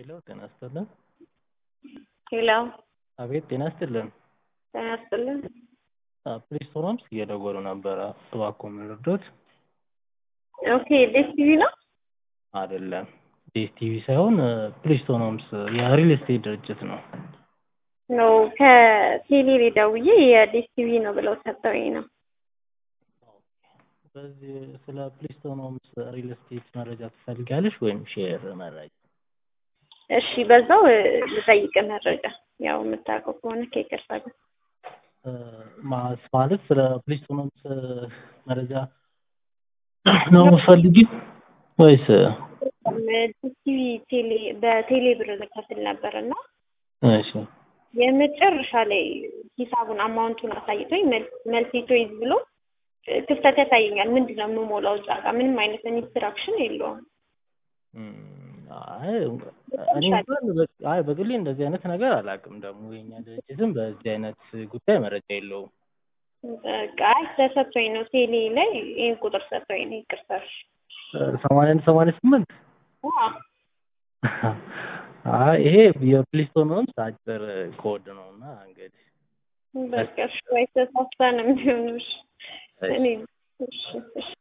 ሄሎ ጤና ይስጥልን። ሄሎ አቤት ጤና ይስጥልን። ጤና ይስጥልን። ፕሊስ ፎረምስ እየደወሉ ነበረ። እባክዎ ምን ልርዶት? ኦኬ ዴስ ቲቪ ነው? አይደለም ዴስ ቲቪ ሳይሆን ፕሊስቶኖምስ የሪል ስቴት ድርጅት ነው። ነው ከቴሌ ደውዬ የዴስ ቲቪ ነው ብለው ሰጠውኝ ነው። በዚህ ስለ ፕሊስቶኖምስ ሪል ስቴት መረጃ ትፈልጋለሽ ወይም ሼር መረጃ? እሺ በዛው ልጠይቅ መረጃ ያው የምታውቀው ከሆነ ከይቅርታ ጋር ማስ ማለት ስለ ፕሊስቶኖምስ መረጃ ነው የምትፈልጊው ወይስ? ቲቪ ቴሌ በቴሌ ብር ልከፍል ነበር እና እሺ የመጨረሻ ላይ ሂሳቡን አማውንቱን አሳይቶኝ መልስ ቾይዝ ብሎ ክፍተት ያሳየኛል። ምንድን ነው የምሞላው እዛ ጋር ምንም አይነት ኢንስትራክሽን የለውም። አይ እኔ እንኳን በ- አይ በግሌ እንደዚህ አይነት ነገር አላውቅም። ደግሞ የኛ ድርጅትም በዚህ አይነት ጉዳይ መረጃ የለውም። በቃ አይ ተሰጥቶኝ ነው ቴሌ ላይ ይህን ቁጥር ሰጥቶኝ ነው። ይቅርታ እሺ። ሰማንያ አንድ ሰማንያ ስምንት አዎ አይ ይሄ የፕሊስቶኖምስ አጭር ኮድ ነው እና እንግዲህ በቃ እሺ ወይ ተሳስታ ነው የሚሆነው። እሺ እኔ እሺ እሺ